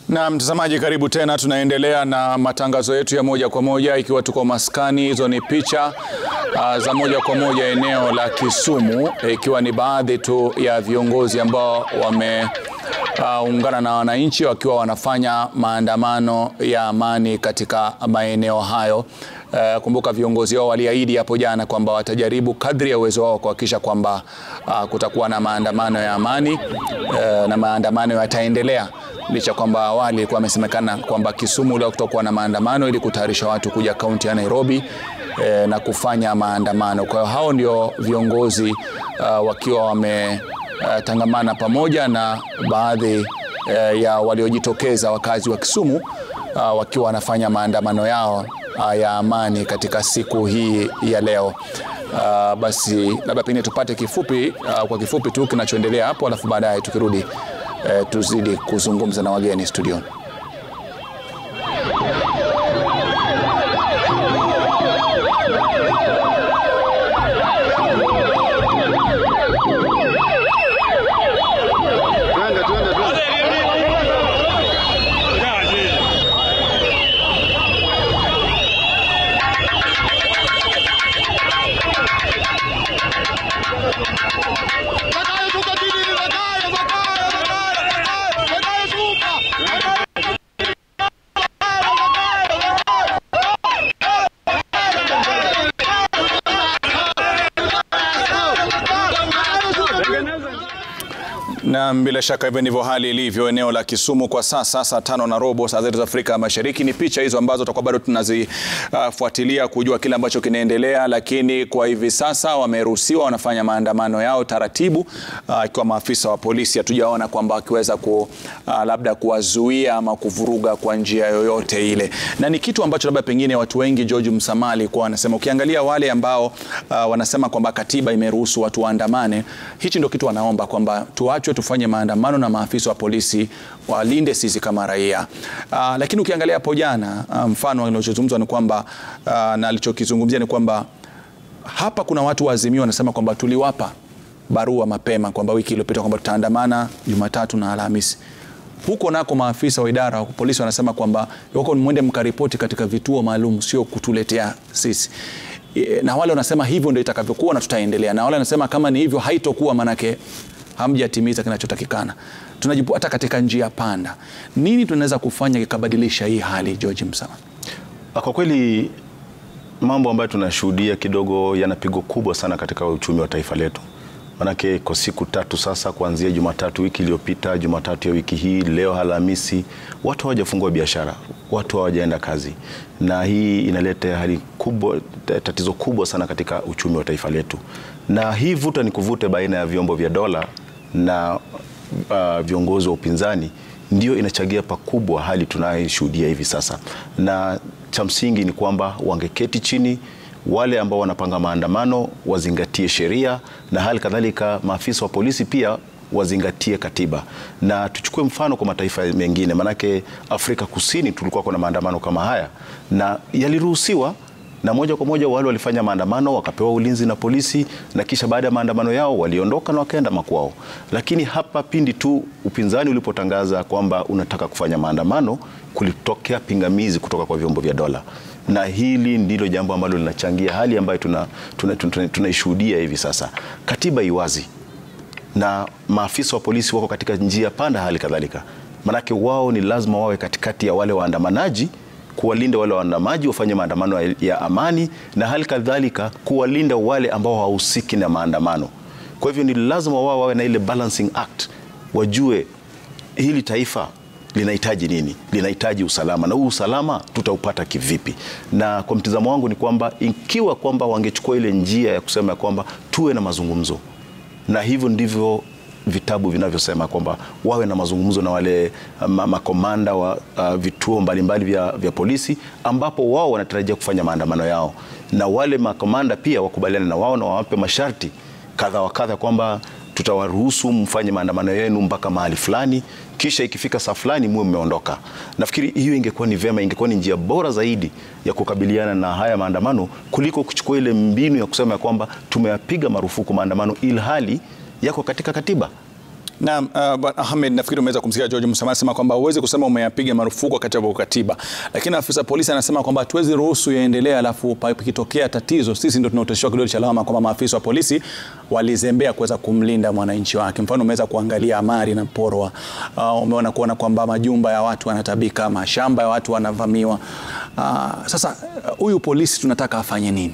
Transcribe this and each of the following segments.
Na mtazamaji, karibu tena. Tunaendelea na matangazo yetu ya moja kwa moja ikiwa tuko maskani. Hizo ni picha uh, za moja kwa moja eneo la Kisumu, ikiwa ni baadhi tu ya viongozi ambao wameungana uh, na wananchi wakiwa wanafanya maandamano ya amani katika maeneo hayo. Uh, kumbuka viongozi wao waliahidi hapo jana kwamba watajaribu kadri ya uwezo wao kuhakikisha kwamba uh, kutakuwa na maandamano ya amani uh, na maandamano yataendelea licha kwamba awali ilikuwa amesemekana kwamba Kisumu leo kutakuwa na maandamano ili kutayarisha watu kuja kaunti ya Nairobi eh, na kufanya maandamano. Kwa hiyo hao ndio viongozi uh, wakiwa wametangamana uh, pamoja na baadhi uh, ya waliojitokeza wakazi wa Kisumu uh, wakiwa wanafanya maandamano yao uh, ya amani katika siku hii ya leo. Uh, basi labda pengine tupate kifupi uh, kwa kifupi tu kinachoendelea hapo, alafu baadaye tukirudi Eh, tuzidi kuzungumza na wageni studioni. Na bila shaka hivyo ndivyo hali ilivyo eneo la Kisumu kwa sasa, saa tano na robo saa zetu za Afrika Mashariki. Ni picha hizo ambazo tutakuwa bado tunazifuatilia uh, kujua kile ambacho kinaendelea, lakini kwa hivi sasa wameruhusiwa, wanafanya maandamano yao taratibu, ikiwa uh, maafisa wa polisi hatujaona kwamba wakiweza ku, uh, labda kuwazuia ama kuvuruga kwa njia yoyote ile, na ni kitu ambacho labda pengine watu wengi George Msamali kwa wanasema, ukiangalia wale ambao uh, wanasema kwamba katiba imeruhusu watu waandamane, hichi ndio kitu wanaomba kwamba tuachwe tufanye maandamano na maafisa wa polisi walinde sisi kama raia. Uh, lakini ukiangalia hapo jana uh, mfano alichozungumzwa ni kwamba uh, na alichokizungumzia ni kwamba hapa kuna watu wa Azimio wanasema kwamba tuliwapa barua mapema kwamba wiki iliyopita kwamba tutaandamana Jumatatu na Alhamisi. Huko nako maafisa wa idara wa polisi wanasema kwamba wako ni mwende mkaripoti katika vituo maalum, sio kutuletea sisi na wale wanasema hivyo ndio itakavyokuwa na tutaendelea, na wale wanasema kama ni hivyo haitokuwa, manake hamjatimiza kinachotakikana. Tunajipu hata katika njia panda. Nini tunaweza kufanya kikabadilisha hii hali, George Msama? Kwa kweli mambo ambayo tunashuhudia kidogo yana pigo kubwa sana katika uchumi wa taifa letu, manake kwa siku tatu sasa, kuanzia Jumatatu wiki iliyopita, Jumatatu ya wiki hii, leo Alhamisi, watu hawajafungua biashara, watu hawajaenda kazi, na hii inaleta hali kubwa, tatizo kubwa sana katika uchumi wa taifa letu, na hii vuta ni kuvute baina ya vyombo vya dola na uh, viongozi wa upinzani ndio inachagia pakubwa hali tunayoshuhudia hivi sasa, na cha msingi ni kwamba wangeketi chini wale ambao wanapanga maandamano wazingatie sheria na hali kadhalika maafisa wa polisi pia wazingatie katiba. Na tuchukue mfano kwa mataifa mengine, manake Afrika Kusini tulikuwa kuna maandamano kama haya na yaliruhusiwa na moja kwa moja wale walifanya maandamano wakapewa ulinzi na polisi, na kisha baada ya maandamano yao waliondoka na wakaenda makwao. Lakini hapa pindi tu upinzani ulipotangaza kwamba unataka kufanya maandamano, kulitokea pingamizi kutoka kwa vyombo vya dola, na hili ndilo jambo ambalo linachangia hali ambayo tunaishuhudia tuna, tuna, tuna hivi sasa. Katiba iwazi na maafisa wa polisi wako katika njia panda, hali kadhalika, manake wao ni lazima wawe katikati ya wale waandamanaji kuwalinda wale waandamaji wafanye maandamano ya amani na hali kadhalika kuwalinda wale ambao hawahusiki na maandamano. Kwa hivyo ni lazima wao wawe na ile balancing act, wajue hili taifa linahitaji nini, linahitaji usalama, na huu usalama tutaupata kivipi? Na kwa mtizamo wangu ni kwamba ikiwa kwamba wangechukua ile njia ya kusema kwamba tuwe na mazungumzo, na hivyo ndivyo vitabu vinavyosema kwamba wawe na mazungumzo na wale makomanda wa uh, vituo mbalimbali vya, vya polisi ambapo wao wanatarajia kufanya maandamano yao, na wale makomanda pia wakubaliane na wao na wawape masharti kadha wa kadha kwamba tutawaruhusu mfanye maandamano yenu mpaka mahali fulani, kisha ikifika saa fulani muwe mmeondoka. Nafikiri hiyo ingekuwa ni vyema, ingekuwa ni njia bora zaidi ya kukabiliana na haya maandamano kuliko kuchukua ile mbinu ya kusema ya kwamba tumeyapiga marufuku maandamano ilhali yako katika katiba. Na uh, Bwana Ahmed, nafikiri umeweza kumsikia George Musamali anasema kwamba huwezi kusema umeyapiga marufuku wakati wa katiba, lakini afisa polisi anasema kwamba hatuwezi ruhusu yaendelea, alafu pakitokea tatizo sisi ndio tunaoteshwa kidole cha lawama kwamba maafisa wa polisi walizembea kuweza kumlinda mwananchi wake. Mfano, umeweza kuangalia amari na porwa, uh, umeona kuona kwamba majumba ya watu yanatabika, mashamba ya watu wanavamiwa. Uh, sasa huyu uh, polisi tunataka afanye nini?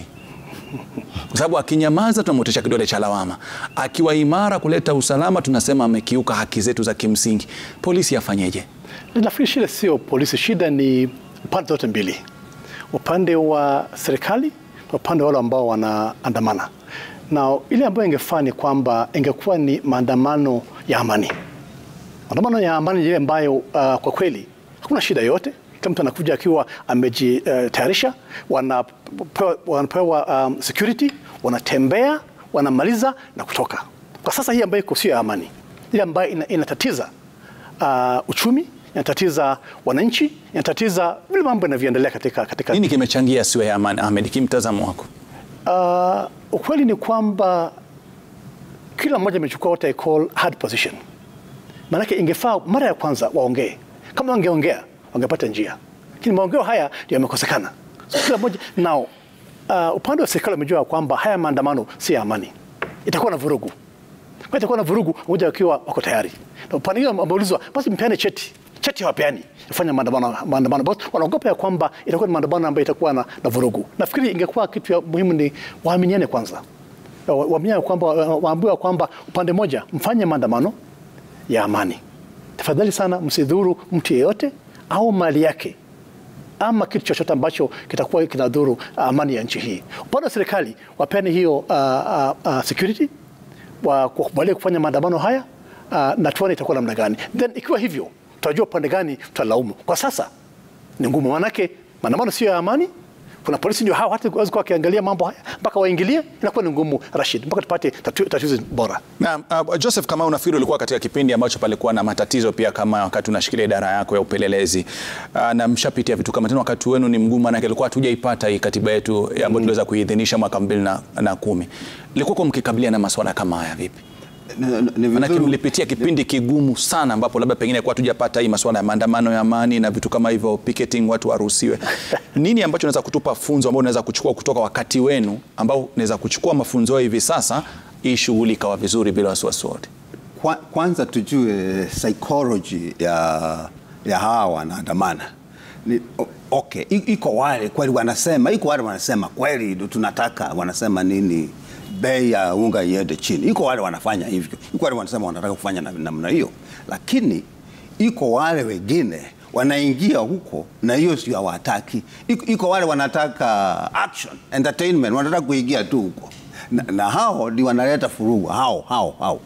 kwa sababu akinyamaza tunamwotesha kidole cha lawama, akiwa imara kuleta usalama tunasema amekiuka haki zetu za kimsingi. Polisi afanyeje? Nafikiri shida sio polisi, shida ni pande zote mbili, upande wa serikali na upande wa wale ambao wanaandamana. Na ile ambayo ingefaa ni kwamba ingekuwa ni maandamano ya amani. Maandamano ya amani ile ambayo uh, kwa kweli hakuna shida yote kila mtu anakuja akiwa amejitayarisha, uh, wanapewa, wanapewa um, security, wanatembea, wanamaliza na kutoka. Kwa sasa hii ambayo iko sio ya amani, ile ambayo ina, inatatiza uh, uchumi, inatatiza wananchi, inatatiza vile mambo yanavyoendelea katika, katika... Nini kimechangia siwe ya amani, Ahmed, kimtazamo wako? Uh, ukweli ni kwamba kila mmoja amechukua what I call hard position. Maanake ingefaa mara ya kwanza waongee, kama wangeongea wangepata njia, lakini maongeo haya ndio yamekosekana. So, kila mmoja nao, uh, upande wa serikali wamejua kwamba haya maandamano si ya amani, itakuwa na vurugu. Kwa itakuwa na vurugu, moja wakiwa wako tayari, na upande hiyo wameulizwa, basi mpeane cheti cheti hawapeani kufanya maandamano maandamano, basi wanaogopa ya kwamba itakuwa ni maandamano ambayo itakuwa na, na vurugu. Nafikiri ingekuwa kitu ya muhimu ni waaminiane kwanza, waaminiane kwamba waambiwa kwamba upande mmoja mfanye maandamano ya amani, tafadhali sana, msidhuru mtu yeyote au mali yake ama kitu chochote ambacho kitakuwa kinadhuru amani ya nchi hii. Upande wa serikali wapeane hiyo uh, uh, uh, security wakubalie kufanya maandamano haya uh, na tuone itakuwa namna gani, then ikiwa hivyo tutajua upande gani tutalaumu. Kwa sasa ni ngumu, maanake maandamano sio ya amani. Kuna polisi ndio hao, hata waweza kuwa wakiangalia mambo haya mpaka waingilie, inakuwa ni ngumu Rashid, mpaka tupate tatizo bora. Na uh, Joseph, kama unafikiri ulikuwa katika kipindi ambacho palikuwa na matatizo pia kama wakati unashikilia idara yako ya upelelezi uh, na mshapitia vitu kama tena, wakati wenu ni mgumu, manake ilikuwa hatujaipata hii katiba yetu ambayo mm. tuliweza kuidhinisha mwaka mbili na, na kumi. Ilikuwa mkikabiliana na masuala kama haya vipi? Manake mlipitia kipindi kigumu sana ambapo labda pengine kwa tujapata hii masuala ya maandamano ya amani na vitu kama hivyo, picketing, watu waruhusiwe. Nini ambacho unaweza kutupa funzo ambao unaweza kuchukua kutoka wakati wenu ambao unaweza kuchukua mafunzo hivi sasa, hii shughuli ikawa vizuri bila wasiwasi wote? Kwa, kwanza tujue psychology ya, ya hawa wanaandamana ni okay, iko wale kweli wanasema, iko wale wanasema kweli tunataka, wanasema nini bei ya unga iende chini. Iko wale wanafanya hivyo, iko wale wanasema wanataka kufanya namna hiyo, lakini iko wale wengine wanaingia huko na hiyo sio hawataki. Iko, iko wale wanataka action entertainment, wanataka kuingia tu huko na, na hao ndio wanaleta furugu hao hao hao,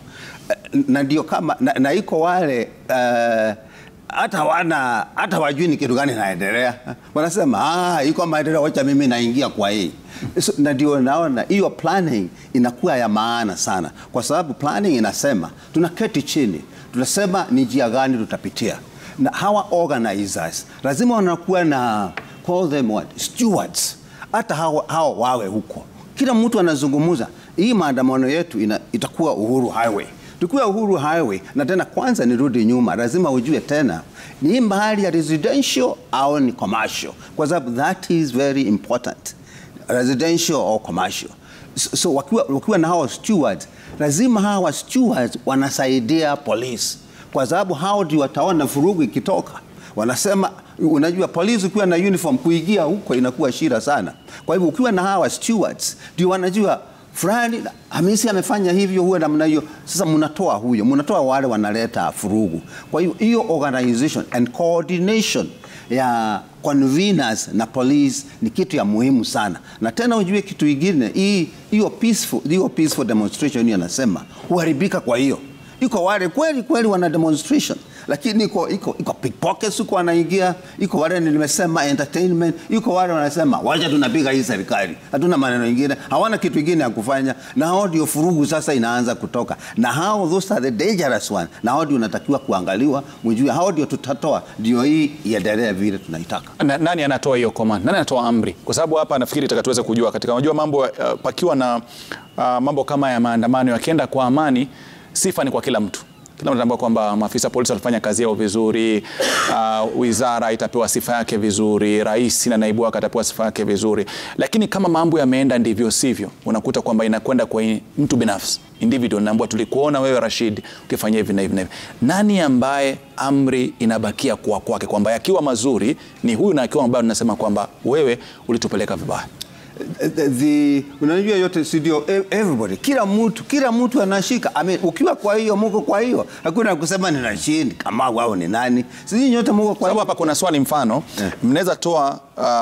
na ndio kama na, na iko wale uh, hata wana hata wajui ni kitu gani naendelea, wanasema ah, iko maendeleo, wacha mimi naingia kwa hii so, na ndio naona hiyo planning inakuwa ya maana sana, kwa sababu planning inasema tunaketi chini, tunasema ni njia gani tutapitia, na hawa organizers lazima wanakuwa na call them what stewards, hata hao, hao wawe huko, kila mtu anazungumza. Hii maandamano yetu ina, itakuwa Uhuru Highway tukiwa Uhuru Highway na tena, kwanza nirudi nyuma, lazima ujue tena ni mahali ya residential au ni commercial, kwa sababu that is very important, residential or commercial. So, so wakiwa, wakiwa na hawa stewards, lazima hawa stewards wanasaidia polisi, kwa sababu hao ndio wataona furugu ikitoka. Wanasema unajua, polisi ukiwa na uniform kuingia huko inakuwa shida sana. Kwa hivyo ukiwa na hawa stewards ndio wanajua fulani Hamisi amefanya hivyo, huwe namna hiyo. Sasa mnatoa huyo, mnatoa wale wanaleta furugu. Kwa hiyo hiyo organization and coordination ya conveners na police ni kitu ya muhimu sana, na tena ujue kitu kingine, hii hiyo peaceful, hiyo peaceful demonstration hiyo nasema huharibika. Kwa hiyo iko wale kweli kweli wana demonstration lakini iko iko iko pickpockets huko wanaingia, iko wale nimesema entertainment, iko wale wanasema wacha tunapiga hii serikali, hatuna maneno mengine, hawana kitu kingine ya kufanya, na hao ndio furugu sasa inaanza kutoka, na hao those are the dangerous one, na hao ndio unatakiwa kuangaliwa, mjue hao ndio tutatoa, ndio hii iendelee vile tunaitaka. Na, nani anatoa hiyo command? Nani anatoa amri? Kwa sababu hapa nafikiri taka tuweze kujua katika unajua mambo uh, pakiwa na uh, mambo kama ya maandamano yakienda kwa amani, sifa ni kwa kila mtu Kila mtu anatambua kwamba maafisa polisi walifanya kazi yao vizuri, uh, wizara itapewa sifa yake vizuri, rais na naibu wake atapewa sifa yake vizuri, lakini kama mambo yameenda ndivyo sivyo, unakuta kwamba inakwenda kwa mtu binafsi individual, naambia tulikuona wewe Rashid ukifanya hivi na hivi na hivi. Nani ambaye amri inabakia kuwa kwake, kwamba yakiwa mazuri ni huyu na akiwa mabaya tunasema kwamba wewe ulitupeleka vibaya? the, the, unajua yote studio everybody kila mtu kila mtu anashika I mean, ukiwa kwa hiyo muko kwa hiyo hakuna kusema ni Rashid kama wao ni nani sisi nyote muko kwa sababu hiyo hapa kuna swali mfano Eh. mnaweza toa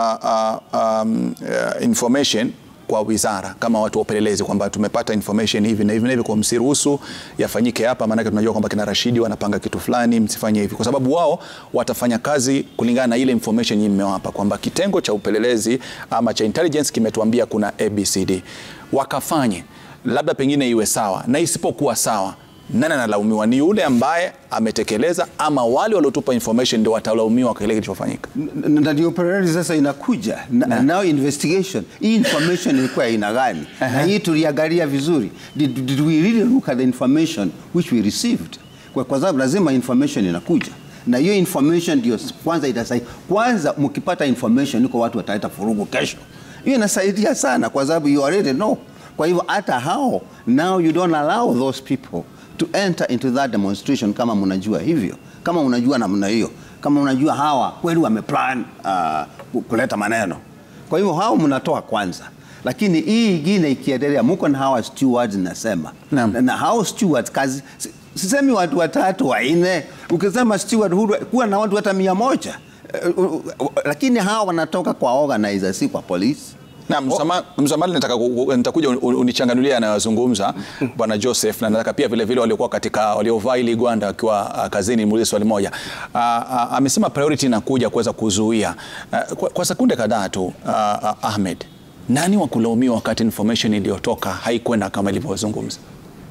uh, uh, um, uh, information kwa wizara kama watu wa upelelezi kwamba tumepata information hivi na hivi na hivi, kwa msiruhusu yafanyike hapa, maanake tunajua kwamba kina Rashidi wanapanga kitu fulani, msifanye hivi, kwa sababu wao watafanya kazi kulingana na ile information nyinyi mmewapa, kwamba kitengo cha upelelezi ama cha intelligence kimetuambia kuna ABCD, wakafanye labda pengine iwe sawa, na isipokuwa sawa nani analaumiwa? Ni yule ambaye ametekeleza ama wale waliotupa information ndio watalaumiwa kwa kile kilichofanyika? N- na ndio priority sasa inakuja na, now investigation hii information ilikuwa aina gani na hii tuliangalia vizuri did, did we really look at the information which we received kwa, kwa sababu lazima information inakuja na hiyo information ndio s- kwanza itasaidia kwanza mkipata information iko watu wataleta furugu kesho hiyo inasaidia sana kwa sababu you already know kwa hivyo hata hao now you don't allow those people to enter into that demonstration kama mnajua hivyo kama unajua namna hiyo kama unajua hawa kweli wameplan uh, kuleta maneno kwa hivyo hao mnatoa kwanza lakini hii ingine ikiendelea muko na hawa stewards nasema Naam. na, na hao stewards kazi si- sisemi watu watatu wanne ukisema steward huru kuwa na watu hata mia moja Eh, uh, uh, lakini hawa wanatoka kwa organizer si kwa polisi Na msama- msamali nataka ku- ku- nitakuja un- un- unichanganulia anayozungumza bwana Joseph, na nataka pia vile vile waliokuwa katika waliovaa ili gwanda wakiwa ah, kazini, muulize swali moja. Ah, ah, Amesema priority inakuja kuweza kuzuia Ah, kwa, kwa sekunde kadhaa tu ah, ah, Ahmed, nani wa kulaumiwa wakati information iliyotoka haikwenda kama ilivyozungumza?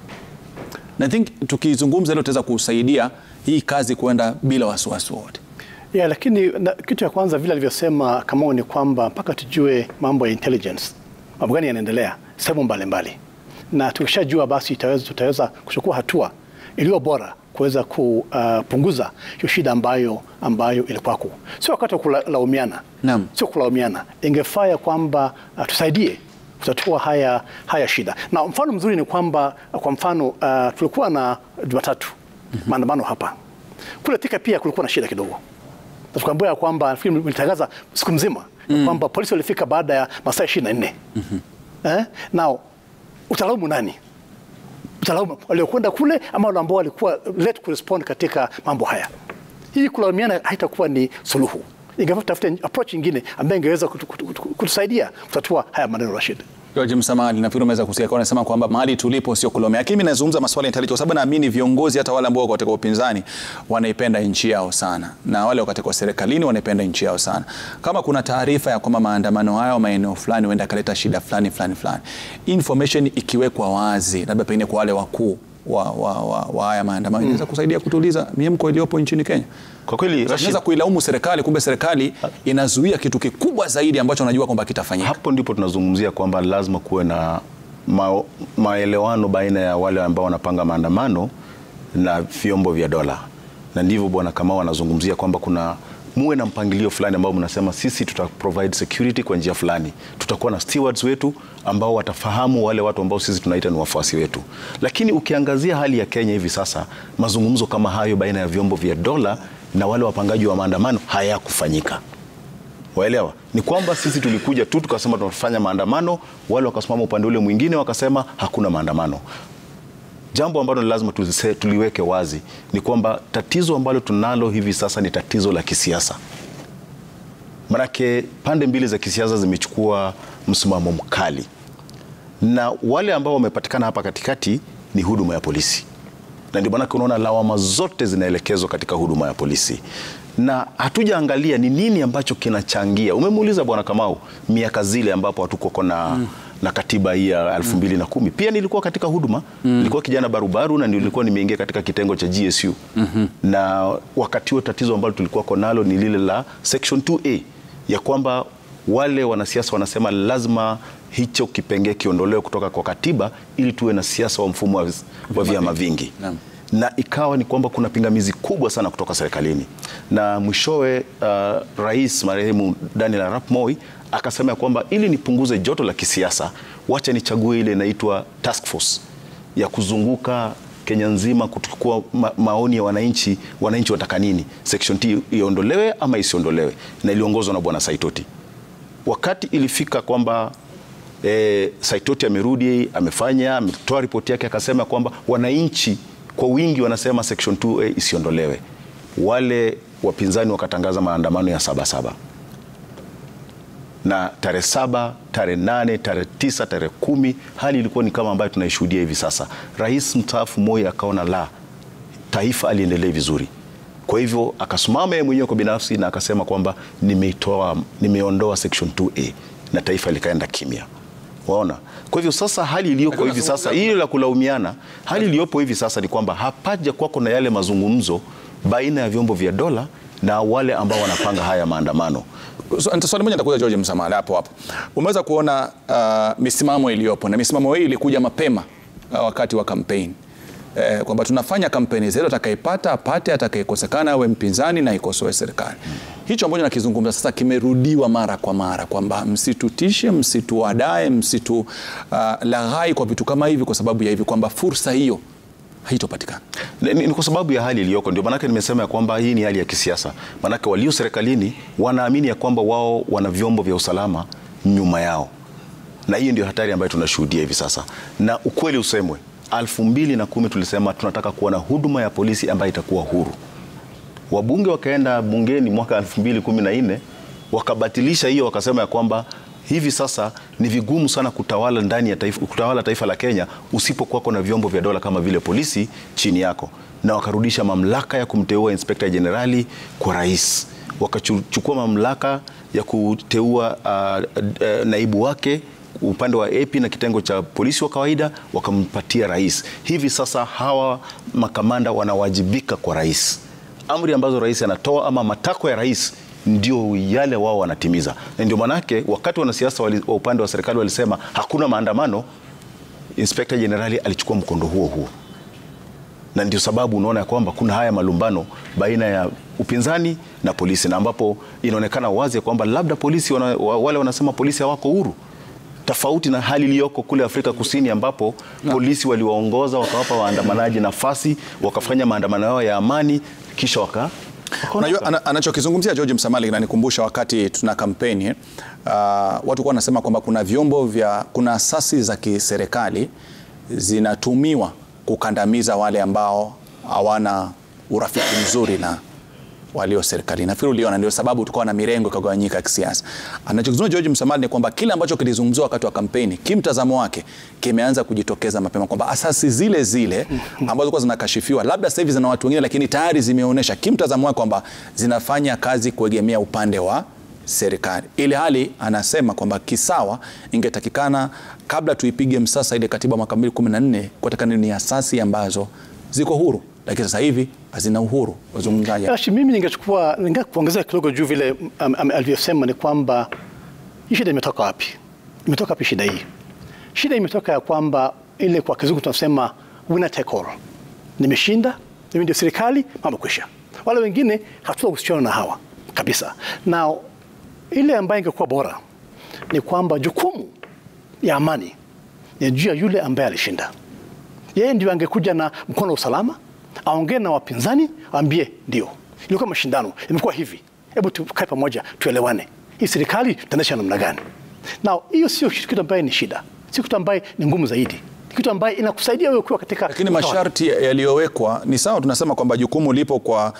Na I think tukizungumza hilo tutaweza kusaidia hii kazi kwenda bila wasiwasi wote. Yeah, lakini na, kitu ya kwanza vile alivyosema Kamau ni kwamba mpaka tujue mambo ya intelligence, mambo gani yanaendelea sehemu mbalimbali, na tukishajua basi tutaweza, tutaweza kuchukua hatua iliyo bora kuweza kupunguza hiyo shida ambayo, ambayo ilikuwako. Sio wakati wa kulaumiana, Naam. sio kulaumiana. Ingefaa ya kwamba uh, tusaidie kutatua haya, haya shida, na mfano mzuri ni kwamba uh, kwa mfano uh, tulikuwa na Jumatatu maandamano hapa kule Thika, pia kulikuwa na shida kidogo na tukaambiwa ya kwamba nafikiri mlitangaza siku mzima ya kwamba polisi walifika baada ya masaa ishirini na nne eh? Nao utalaumu nani? Utalaumu waliokwenda kule ama wale ambao walikuwa late kurespond katika mambo haya? Hii kulaumiana haitakuwa ni suluhu. Ingefaa tutafute approach nyingine ambayo ingeweza kutu- kutu- kutu- kutusaidia kutatua haya maneno, Rashid. George Msamali, nafikiri umeweza kusikia kwa anasema kwamba mahali tulipo sio kulomea, lakini mimi nazungumza masuala ya intelligence kwa sababu naamini viongozi hata wale ambao wako katika upinzani wanaipenda nchi yao sana, na wale wako katika serikalini wanaipenda nchi yao sana. Kama kuna taarifa ya kwamba maandamano hayo maeneo fulani huenda akaleta shida fulani fulani fulani, information ikiwekwa wazi, labda pengine kwa wale wakuu wa, wa, wa, wa haya maandamano inaweza kusaidia kutuliza miemko iliyopo nchini Kenya. Kwa kweli Rashid, Tunaweza kuilaumu serikali, kumbe serikali inazuia kitu kikubwa zaidi ambacho wanajua kwamba kitafanyika. hapo ndipo tunazungumzia kwamba lazima kuwe na ma, maelewano baina ya wale ambao wanapanga maandamano na vyombo vya dola, na ndivyo bwana Kamau anazungumzia kwamba kuna muwe na mpangilio fulani ambao mnasema sisi tuta provide security kwa njia fulani, tutakuwa na stewards wetu ambao watafahamu wale watu ambao sisi tunaita ni wafuasi wetu. Lakini ukiangazia hali ya Kenya hivi sasa, mazungumzo kama hayo baina ya vyombo vya dola na wale wapangaji wa maandamano hayakufanyika. Waelewa? Ni kwamba sisi tulikuja tu tukasema tunafanya maandamano, wale wakasimama upande ule mwingine wakasema hakuna maandamano. Jambo ambalo ni lazima tulise- tuliweke wazi ni kwamba tatizo ambalo tunalo hivi sasa ni tatizo la kisiasa. Manake pande mbili za kisiasa zimechukua msimamo mkali, na wale ambao wamepatikana hapa katikati ni huduma ya polisi na ndio maanake unaona lawama zote zinaelekezwa katika huduma ya polisi, na hatujaangalia ni nini ambacho kinachangia. Umemuuliza bwana Kamau miaka zile ambapo hatukuwa na na katiba hii ya elfu mbili na kumi pia nilikuwa katika huduma nilikuwa kijana barubaru na nilikuwa nimeingia katika kitengo cha GSU na wakati huo tatizo ambalo tulikuwa nalo ni lile la section 2A ya kwamba wale wanasiasa wanasema lazima hicho kipengee kiondolewe kutoka kwa katiba ili tuwe na siasa wa mfumo wa, wa vyama vingi Naam. na ikawa ni kwamba kuna pingamizi kubwa sana kutoka serikalini, na mwishowe uh, rais marehemu Daniel Arap Moi akasema ya kwamba ili nipunguze joto la kisiasa, wacha nichague ile inaitwa task force ya kuzunguka Kenya nzima kuchukua ma maoni ya wananchi, wananchi wataka nini, section T iondolewe ama isiondolewe, na iliongozwa na bwana Saitoti. Wakati ilifika kwamba e, Saitoti amerudi amefanya ametoa ripoti yake, akasema kwamba wananchi kwa wingi wanasema section 2A isiondolewe. Wale wapinzani wakatangaza maandamano ya sabasaba na tarehe saba, tarehe nane, tarehe tisa, tarehe kumi, hali ilikuwa ni kama ambayo tunaishuhudia hivi sasa. Rais mstaafu Moi akaona la taifa aliendelee vizuri, kwa hivyo akasimama yeye mwenyewe kwa binafsi na akasema kwamba nimeitoa, nimeondoa section 2A na taifa likaenda kimya. Waona, kwa hivyo sasa hali iliyopo hivi sasa, hili la kulaumiana, hali iliyopo hivi sasa ni kwamba hapaja kwako na yale mazungumzo baina ya vyombo vya dola na wale ambao wanapanga haya maandamano. So, swali moja nitakuja George Msamali hapo hapo. Umeweza kuona uh, misimamo iliyopo na misimamo hii ilikuja mapema uh, wakati wa kampeni eh, kwamba tunafanya kampeni zetu, atakayepata apate, atakayekosekana awe mpinzani na ikosoe serikali. Hicho ambacho nakizungumza sasa kimerudiwa mara kwa mara kwamba msitutishe, msituadae, msitu uh, laghai kwa vitu kama hivi, kwa sababu ya hivi kwamba fursa hiyo haitopatikana. Ni, ni kwa sababu ya hali iliyoko, ndio maanake nimesema ya kwamba hii ni hali ya kisiasa. Maanake walio serikalini wanaamini ya kwamba wao wana vyombo vya usalama nyuma yao, na hiyo ndio hatari ambayo tunashuhudia hivi sasa. Na ukweli usemwe, elfu mbili na kumi tulisema tunataka kuwa na huduma ya polisi ambayo itakuwa huru. Wabunge wakaenda bungeni mwaka elfu mbili kumi na nne wakabatilisha hiyo, wakasema ya kwamba hivi sasa ni vigumu sana kutawala ndani ya taifa, kutawala taifa la Kenya usipokuwako na vyombo vya dola kama vile polisi chini yako, na wakarudisha mamlaka ya kumteua inspekta jenerali kwa rais, wakachukua mamlaka ya kuteua uh, uh, naibu wake upande wa AP na kitengo cha polisi wa kawaida wakampatia rais. Hivi sasa hawa makamanda wanawajibika kwa rais, amri ambazo rais anatoa ama matakwa ya rais ndio yale wao wanatimiza, na ndio manake wakati wanasiasa wa upande wa serikali walisema hakuna maandamano, inspekta jenerali alichukua mkondo huo huo, na ndio sababu unaona ya kwamba kuna haya malumbano baina ya upinzani na polisi, na ambapo inaonekana wazi ya kwamba labda polisi wana, wale wanasema polisi hawako huru tofauti na hali iliyoko kule Afrika Kusini ambapo no. polisi waliwaongoza wakawapa waandamanaji nafasi wakafanya maandamano yao ya amani kisha waka Unajua anachokizungumzia George Msamali kinanikumbusha wakati tuna kampeni uh, watu kwa wanasema kwamba kuna vyombo vya kuna asasi za kiserikali zinatumiwa kukandamiza wale ambao hawana urafiki mzuri na walio serikali. Nafikiri uliona ndio sababu tukawa na mirengo ikagawanyika ya kisiasa. Anachokizungumza George Msamali ni kwamba kile ambacho kilizungumziwa wakati wa kampeni, kimtazamo wake kimeanza kujitokeza mapema kwamba asasi zile zile ambazo zilikuwa zinakashifiwa labda sasa hivi zina watu wengine, lakini tayari zimeonyesha kimtazamo wake kwamba zinafanya kazi kuegemea upande wa serikali, ili hali anasema kwamba kisawa ingetakikana kabla tuipige msasa ile katiba mwaka 2014 kutakana ni asasi ambazo ziko huru lakini sasa hivi hazina uhuru. Wazungumzaji, Ashi, mimi ningechukua ninge kuongezea kidogo juu vile um, um, alivyosema ni kwamba hii shida imetoka wapi? Imetoka wapi shida hii? Shida imetoka ya kwamba ile kwa kizungu tunasema winner take all, nimeshinda mimi ndio serikali, mambo kwisha, wale wengine hatuna kuhusiana na hawa kabisa. Na ile ambayo ingekuwa bora ni kwamba jukumu ya amani ni juu ya yule ambaye alishinda. Yeye ndio angekuja na mkono wa usalama aongee na wapinzani, aambie ndio, ilikuwa mashindano, imekuwa hivi, hebu tukae pamoja, tuelewane, hii serikali tutaendesha namna gani? Na hiyo sio kitu ambaye ni shida, sio kitu ambaye ni ngumu zaidi, kitu ambaye inakusaidia wewe kuwa katika lakini masharti yaliyowekwa ni sawa. Tunasema kwamba jukumu lipo kwa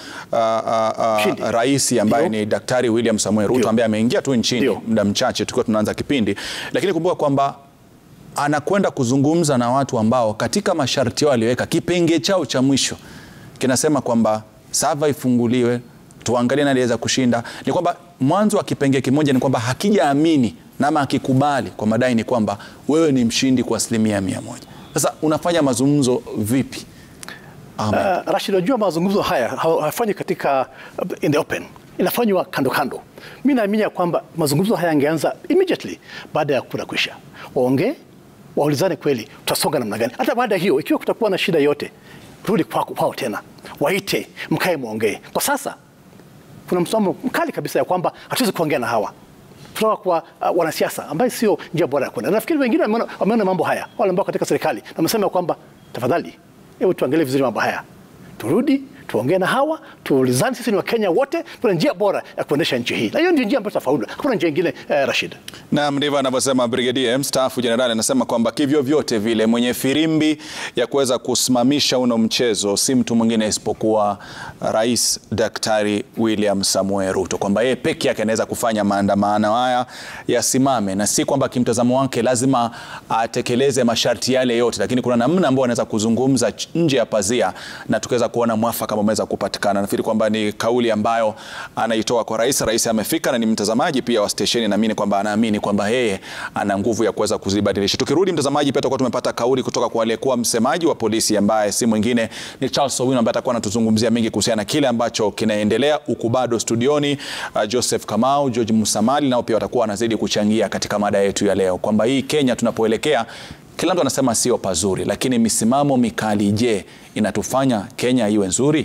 uh, uh, uh, rais ambaye ni Daktari William Samoei Ruto ambaye ameingia tu nchini muda mchache tukiwa tunaanza kipindi, lakini kumbuka kwamba anakwenda kuzungumza na watu ambao katika masharti yao aliyoweka kipenge chao cha mwisho kinasema kwamba sava ifunguliwe, tuangalie nani aliweza kushinda. Ni kwamba mwanzo wa kipenge kimoja ni kwamba hakijaamini nama akikubali kwa madai ni kwamba wewe ni mshindi kwa asilimia mia moja. Sasa unafanya mazungumzo vipi? Uh, Rashid, unajua mazungumzo haya hayafanyi katika uh, in the open, inafanywa kando kando. Mi naamini ya kwamba mazungumzo haya yangeanza immediately baada ya kura kuisha, waongee waulizane kweli tutasonga namna gani. Hata baada ya hiyo, ikiwa kutakuwa na shida yote, rudi kwako kwao tena, waite mkae mwongee. Kwa sasa kuna msimamo mkali kabisa ya kwamba hatuwezi kuongea na hawa kutoka kwa uh, wanasiasa ambaye sio njia bora ya kwenda. Nafikiri wengine wameona wameona mambo haya, wale ambao katika serikali na wamesema kwamba tafadhali, hebu tuangalie vizuri mambo haya, turudi tuongee na hawa, tuulizane. Sisi ni Wakenya wote, tuna njia bora ya kuendesha nchi hii, na hiyo ndio njia ambayo tutafaulu. Hakuna njia ingine eh, Rashid. Naam, ndivyo anavyosema Brigedia mstaafu jenerali. Anasema kwamba kivyo vyote vile mwenye firimbi ya kuweza kusimamisha uno mchezo si mtu mwingine isipokuwa Rais Daktari William Samoei Ruto, kwamba yeye peke yake anaweza kufanya maandamano haya yasimame, na si kwamba kimtazamo wake lazima atekeleze masharti yale yote, lakini kuna namna ambayo anaweza kuzungumza ch- nje ya pazia na tukaweza kuona mwafaka ambao umeweza kupatikana. Nafikiri kwamba ni kauli ambayo anaitoa kwa rais. Rais amefika na ni mtazamaji pia wa stesheni, naamini kwamba anaamini kwamba yeye ana nguvu ya kuweza kuzibadilisha. Tukirudi mtazamaji, pia tutakuwa tumepata kauli kutoka kwa aliyekuwa msemaji wa polisi ambaye si mwingine ni Charles Owino ambaye atakuwa anatuzungumzia mengi kuhusiana na kile ambacho kinaendelea huku bado studioni. Uh, Joseph Kamau, George Musamali nao pia watakuwa wanazidi kuchangia katika mada yetu ya leo kwamba hii Kenya tunapoelekea kila mtu anasema sio pazuri, lakini misimamo mikali, je, inatufanya Kenya iwe nzuri?